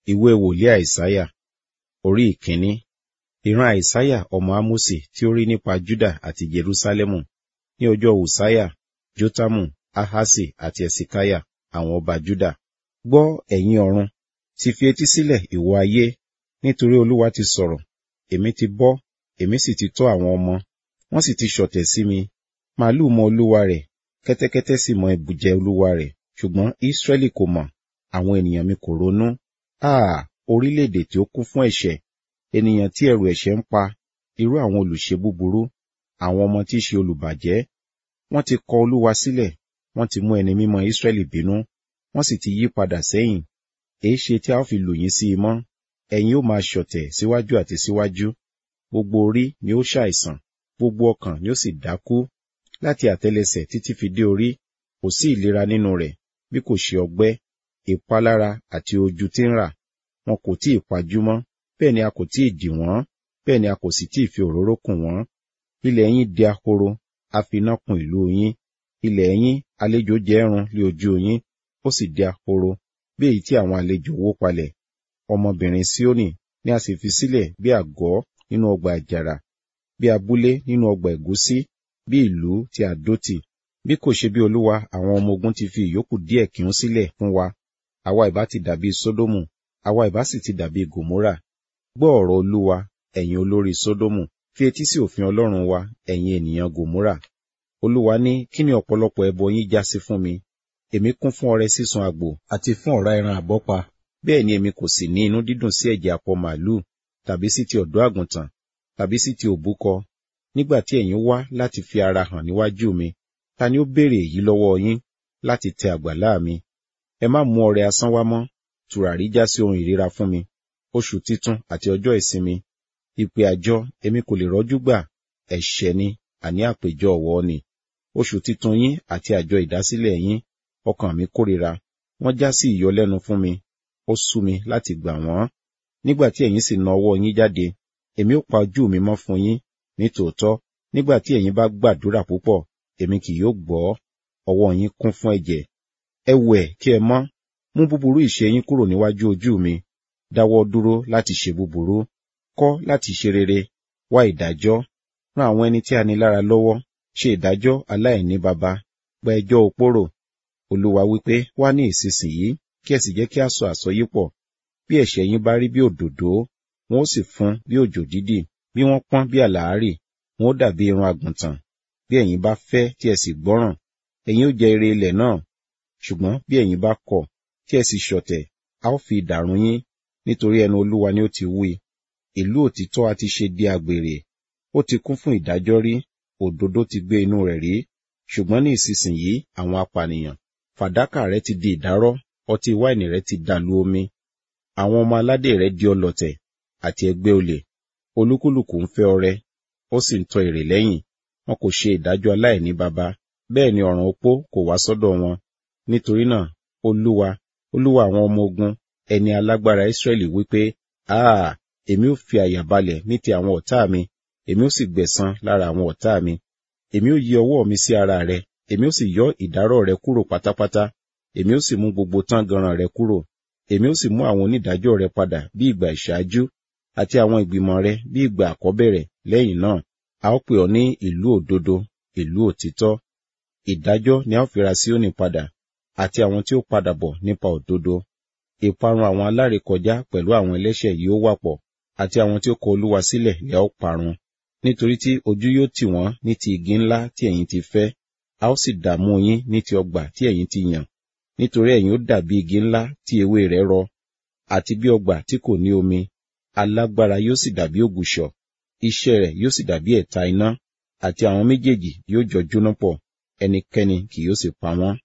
ìwé wòlíì àìsáyà orí ìkíní ìran àìsáyà ọmọ ámósì tí ó rí nípa júdà àti jerúsálẹ́mù ní ọjọ́ ùsáyà jótámù ahasi àti ẹ̀sìkáyà àwọn ọba júdà gbọ́ ẹ̀yin ọ̀run sì fi etí sílẹ̀ ìwọ ayé nítorí olúwa ti sọ̀rọ̀ èmi ti bọ́ èmi sì ti tọ́ àwọn ọmọ wọ́n sì ti ṣọ̀tẹ̀ sí mi màálù mọ olúwa rẹ̀ kẹ́tẹ́kẹ́tẹ́ sì mọ ibùjẹ olúwa rẹ̀ ṣùgbọ́n ísírẹ́lì kò mọ̀ àwọn ènìyàn mi kò ronú áà orílẹ̀-èdè tí ó kún fún ẹ̀ṣẹ̀ ènìyàn tí ẹ̀rù ẹ̀ṣẹ̀ ń pa irú àwọn olùṣe búburú àwọn ọmọ tí í ṣe olùbàjẹ́ wọ́n ti kọ olúwa sílẹ̀ wọ́n ti mú ẹni mímọ́ ísírẹ́lì bínú wọ́n sì ti yí padà sẹ́yìn èé ṣe tí a ó fi lù yín sí i mọ́ ẹ̀yin ó máa ṣọ̀tẹ̀ síwájú àti síwájú gbogbo orí ni ó ṣàìsàn gbogbo ọkàn ni ó sì dákú láti àtẹ́lẹsẹ̀ títí fi dé orí kò sí ìlera nínú rẹ̀ bí kò ṣe ọgbẹ́ ìpalára àti ojú tí ń rà wọn kò tí ì pajú mọ́ bẹ́ẹ̀ ni a kò tí ì dì wọ́n bẹ́ẹ̀ ni a kò sì tí ì fi òróró kùn wọ́n ilẹ̀ yín di ahoro a fi iná kun ìlú yín ilẹ̀ yín àlejò jẹ ẹ̀rùn lé ojú yín ó sì di ahoro bí èyí tí àwọn àlejò wó palẹ̀ ọmọbìnrin Síónì ni a sì fi sílẹ̀ bí àgọ́ nínú ọgbà àjàrà bí abúlé nínú ọgbà ẹ̀gúsí bí ìlú tí a dó tì bí kò ṣe bí olúwa àwọn ọmọ ogun ti fi ìyókù díẹ̀ kí ń sílẹ̀ fún wa àwa ìbá ti dàbí sódómù àwa ìbá sì ti dàbí gòmórà gbọ́ ọ̀rọ̀ olúwa ẹ̀yin olórí sódómù fi etí sí òfin ọlọ́run wa ẹ̀yin ènìyàn gòmórà olúwa ní kí ni ọ̀pọ̀lọpọ̀ ẹbọ yín já sí fún mi èmi kún fún ọrẹ sísun àgbò àti fún ọ̀rá ẹran àbọ́pa bẹ́ẹ̀ ni èmi kò sì ní inú dídùn sí ẹ̀jẹ̀ akọ màálù tàbí sí ti ọ̀dọ́ àgùntàn tàbí sí ti òbúkọ nígbà tí ẹ̀yin wá láti fi ara hàn níwájú mi ta ni ó béèrè èyí lọ́wọ́ yín láti tẹ àgbàlá mi ẹ má mú ọrẹ asán wá mọ́ tùràrí já sí ohun ìríra fún mi oṣù titun àti ọjọ́ ìsinmi ìpè àjọ èmi kò lè rọ́jú gbà ẹ̀ṣẹ̀ ni àní àpèjọ ọ̀wọ́ ni oṣù titun yín àti àjọ ìdásílẹ̀ yín ọkàn mi kórìíra wọ́n já sí ìyọlẹ́nu fún mi ó sú mi láti gbà wọ́n nígbà tí ẹ̀yin sì na ọwọ́ yín jáde èmi ó pa ojú mi mọ́ fún yín nítòótọ́ nígbà tí ẹ̀yin bá gbàdúrà púpọ̀ èmi kì yóò gbọ́ ọwọ́ yín kún fún ẹ̀jẹ̀ ẹ wẹ̀ kí ẹ mọ́ mú búburú ìṣe yín kúrò níwájú ojú mi dáwọ́ dúró láti ṣe búburú kọ́ láti ṣe rere wá ìdájọ́ ran àwọn ẹni tí a ní lára lọ́wọ́ ṣe ìdájọ́ aláìní baba gba ẹjọ́ òpórò olúwa wípé wá ní ìsinsìnyí kí ẹ sì jẹ́ kí a sọ àsọyípọ̀ bí ẹ̀ṣẹ̀ yín bá rí bí òdòdó wọn ó sì fún bí òjò dídì bí wọ́n pọ́n bí àlàárì wọn ó dàbí irun àgùntàn bí ẹ̀yin bá fẹ́ tí ẹ sì gbọ́ràn ẹ̀yin ó jẹ ire ilẹ̀ náà ṣùgbọ́n bí ẹ̀yin bá kọ̀ tí ẹ sì ṣọ̀tẹ̀ a ó fi idà run yín nítorí ẹnu olúwa ni ó ti wí ìlú òtítọ́ a ti ṣe di àgbèrè ó ti kún fún ìdájọ́ rí òdodo ti gbé inú rẹ̀ rí ṣùgbọ́n ní ìsinsìnyí àwọn apànìyàn fàdákà rẹ ti di ìdárọ́ ọtí wáìnì rẹ ti dàlú omi àwọn ọmọ aládé rẹ di ọlọ̀tẹ̀ àti ẹgbẹ́ olè olúkúlùkù ń fẹ́ ọrẹ ó sì ń tọ èrè lẹ́yìn wọn kò ṣe ìdájọ́ aláìní baba bẹ́ẹ̀ ni ọ̀ràn opó kò wá sọ́dọ̀ wọn nítorí náà olúwa olúwa àwọn ọmọ ogun ẹni alágbára Ísírẹ́lì wípé áà èmi ó fi àyà balẹ̀ ní ti àwọn ọ̀tá mi èmi ó sì gbẹ̀san lára àwọn ọ̀tá mi èmi ó yí ọwọ́ mi sí ara rẹ èmi ó sì yọ ìdárọ̀ rẹ kúrò pátápátá èmi ó sì mú gbogbo tángànràn rẹ kúrò èmi ó sì mú àwọn onídàájọ́ rẹ padà bí ìgbà ìṣáájú àti àwọn ìgbìmọ̀ rẹ bí ìgbà àkọ́bẹ̀rẹ̀ lẹ́yìn náà a ó pè ọ́ ní ìlú òdodo ìlú òtítọ́ ìdájọ́ ni a ó fi ra Síónì padà àti àwọn tí ó padà bọ̀ nípa òdodo ìparun àwọn alárékọjá pẹ̀lú àwọn ẹlẹ́ṣẹ̀ yìí ó wà pọ̀ àti àwọn tí ó kọ Olúwa sílẹ̀ lẹ́ ó parun nítorí tí ojú yóò tì wọ́n ní ti igi ńlá tí ẹ̀yin ti fẹ́ a ó sì dààmú yín ní ti ọgbà tí ẹ̀yin ti yàn nítorí ẹ̀yin ó dàbí igi ńlá tí ewé rẹ̀ rọ àti bí ọgbà tí kò ní omi alágbára yóò sì dàbí ògùṣọ̀ iṣẹ́ rẹ̀ yóò sì dàbí ẹ̀ta iná àti àwọn méjèèjì yóò jọ jóná pọ̀ ẹnikẹ́ni kì yóò sì pa wọ́n